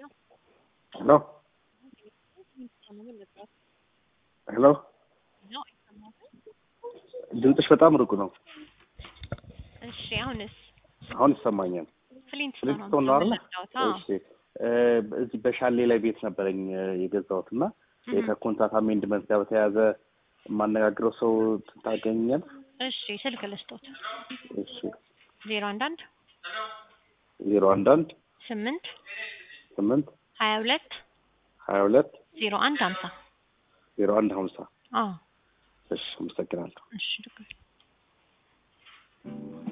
ሄሎ ሄሎ ድምፅሽ በጣም ሩቅ ነው። እሺ አሁንስ አሁን ይሰማኛል። ፍሊንትስቶን ነው ፍሊንትስቶን ነው አይደለ? የምትረዳውት? አዎ። እሺ እ እዚህ በሻሌ ላይ ቤት ነበረኝ እ የገዛሁት እና እህ። ከኮንትራት አሜንድመንት ጋር በተያያዘ የማነጋግረው ሰው ታገኛል? እሺ ስልክ ልስጦት እሺ ዜሮ አንድ አንድ ዜሮ አንድ አንድ ስምንት ስምንት ሀያ ሁለት ሀያ ሁለት ዜሮ አንድ ሀምሳ ዜሮ አንድ ሀምሳ አዎ እሺ አመሰግናለሁ። እሺ ልክ ነው።